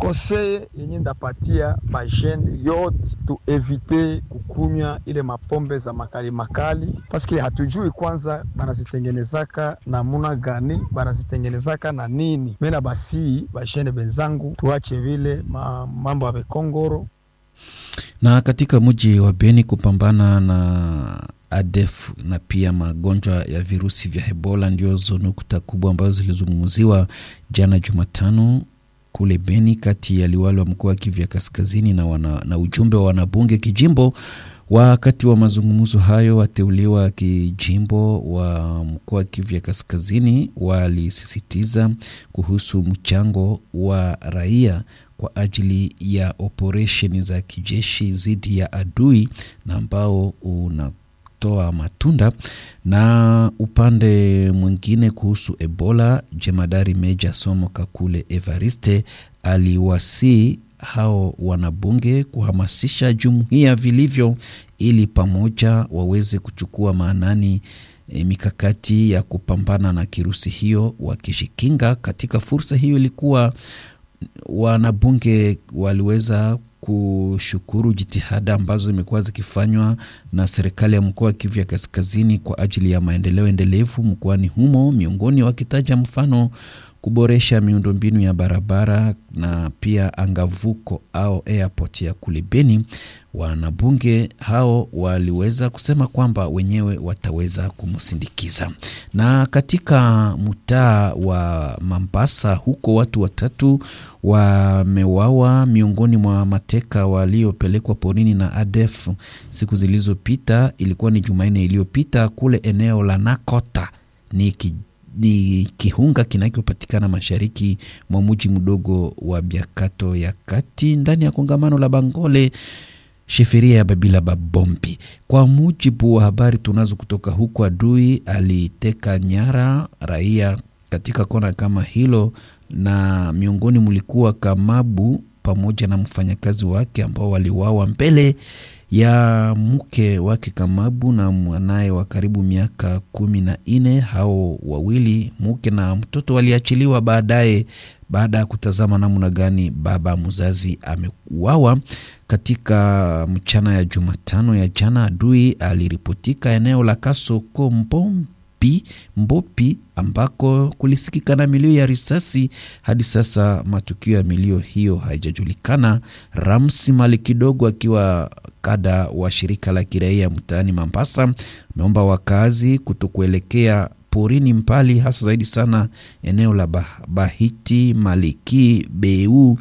konseye yenye ndapatia bajene yote tuevite kukunywa ile mapombe za makali makali, paske hatujui kwanza banazitengenezaka namuna gani, banazitengenezaka na nini. Mena basi bajene benzangu, tuache vile ma, mambo ya bekongoro na katika mji wa Beni kupambana na ADF na pia magonjwa ya virusi vya Ebola ndio nukta kubwa ambazo zilizungumziwa jana Jumatano kule Beni kati ya liwali wa mkoa wa Kivu ya Kaskazini na, wana, na ujumbe wa wanabunge kijimbo. Wakati wa mazungumzo hayo, wateuliwa kijimbo wa mkoa wa Kivu ya Kaskazini walisisitiza kuhusu mchango wa raia kwa ajili ya operesheni za kijeshi dhidi ya adui na ambao unatoa matunda. Na upande mwingine kuhusu Ebola, jemadari Meja Somo Kakule Evariste aliwasii hao wanabunge kuhamasisha jumuiya vilivyo, ili pamoja waweze kuchukua maanani e, mikakati ya kupambana na kirusi hiyo wakijikinga. Katika fursa hiyo ilikuwa wanabunge waliweza kushukuru jitihada ambazo zimekuwa zikifanywa na serikali ya mkoa wa Kivu ya Kaskazini kwa ajili ya maendeleo endelevu mkoani humo, miongoni wakitaja mfano kuboresha miundombinu ya barabara na pia angavuko au airport ya kule Beni. Wanabunge hao waliweza kusema kwamba wenyewe wataweza kumsindikiza. Na katika mtaa wa Mambasa huko watu watatu wamewawa miongoni mwa mateka waliopelekwa porini na ADF siku zilizopita. Ilikuwa ni Jumanne iliyopita kule eneo la Nakota ni ki ni kiunga kinachopatikana mashariki mwa mji mdogo wa Biakato ya kati ndani ya kongamano la Bangole sheferia ya Babila Babombi. Kwa mujibu wa habari tunazo kutoka huko, adui aliteka nyara raia katika kona kama hilo, na miongoni mlikuwa Kamabu pamoja na mfanyakazi wake ambao waliwawa mbele ya mke wake Kamabu na mwanaye wa karibu miaka kumi na nne. Hao wawili mke na mtoto waliachiliwa baadaye baada ya kutazama namna gani baba mzazi ameuawa. Katika mchana ya Jumatano ya jana, adui aliripotika eneo la Kasoko Mbombi, Mbopi ambako kulisikika na milio ya risasi. Hadi sasa matukio ya milio hiyo haijajulikana. Ramsi Mali kidogo akiwa kada wa shirika la kiraia mtaani Mambasa ameomba wakazi kutokuelekea porini mbali, hasa zaidi sana eneo la Bahiti, Maliki, Beu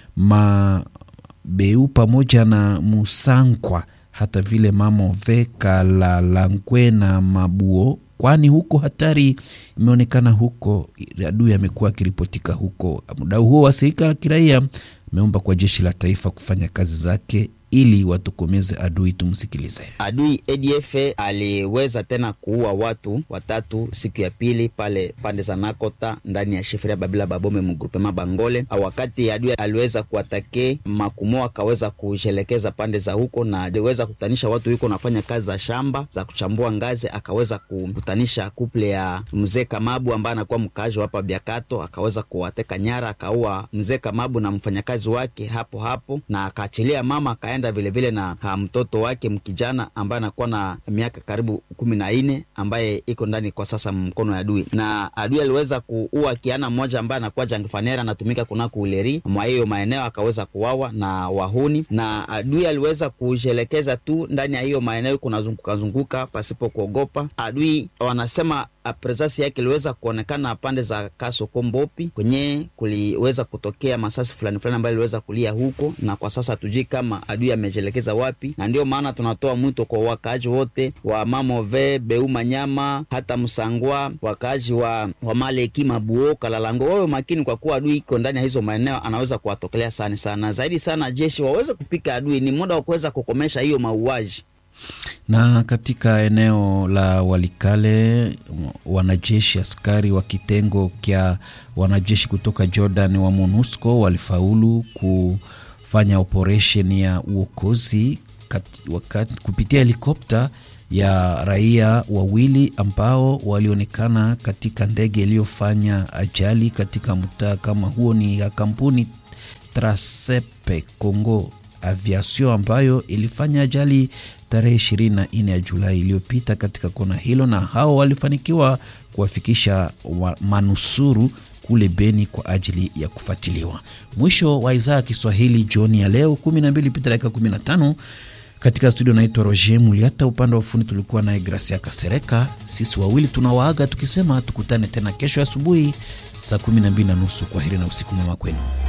ma Beu pamoja na Musankwa, hata vile Mamove, Kalalangwe na Mabuo, kwani huko hatari imeonekana huko. Adui amekuwa akiripotika huko. Muda huo wa shirika la kiraia ameomba kwa jeshi la taifa kufanya kazi zake ili watokomeze adui. Tumsikilize. Adui ADF aliweza tena kuua watu watatu siku ya pili pale pande za Nakota ndani ya shifuria Babila Babome mgrupema Bangole. Wakati adui aliweza kuatake Makumo, akaweza kushelekeza pande za huko na aliweza kutanisha watu huko nafanya kazi za shamba za kuchambua ngazi, akaweza kukutanisha kuple ya mzee Kamabu ambaye anakuwa mkaaji hapa Biakato, akaweza kuwateka nyara, akaua mzee Kamabu na mfanyakazi wake hapo hapo na akaachilia mama akaenda vilevile na ha, mtoto wake mkijana ambaye anakuwa na miaka karibu kumi na nne ambaye iko ndani kwa sasa mkono ya adui, na adui aliweza kuua kiana mmoja ambaye anakuwa jangfanera anatumika kunako uleri mwa hiyo maeneo, akaweza kuwawa na wahuni, na adui aliweza kujelekeza tu ndani ya hiyo maeneo kunazunguka zunguka pasipo kuogopa. Adui wanasema presence yake iliweza kuonekana pande za Kasoko Mbopi kwenye kuliweza kutokea masasi fulani fulani ambayo iliweza kulia huko, na kwa sasa hatujui kama adui amejelekeza wapi, na ndio maana tunatoa mwito kwa wakaaji wote wa Mamove, Beu, Manyama hata Msangwa, wakaaji wa, wa Maleki, Mabuo, Kalalango wawe makini, kwa kuwa adui iko ndani ya hizo maeneo, anaweza kuwatokelea sana sana zaidi sana. Jeshi waweze kupika adui, ni muda wa kuweza kukomesha hiyo mauaji na katika eneo la Walikale wanajeshi askari wa kitengo kya wanajeshi kutoka Jordan wa MONUSCO walifaulu kufanya operesheni ya uokozi kupitia helikopta ya raia wawili ambao walionekana katika ndege iliyofanya ajali katika mtaa kama huo. Ni ya kampuni Trasepe Congo Aviation ambayo ilifanya ajali tarehe 24 ya Julai iliyopita katika kona hilo, na hao walifanikiwa kuwafikisha wa manusuru kule Beni kwa ajili ya kufuatiliwa. Mwisho wa idhaa ya Kiswahili jioni ya leo 12 pita dakika 15 katika studio naitwa Roger Muliata, upande wa ufundi tulikuwa naye Gracia Kasereka. Sisi wawili tunawaaga tukisema tukutane tena kesho asubuhi saa 12 na nusu. Kwa heri na usiku mwema kwenu.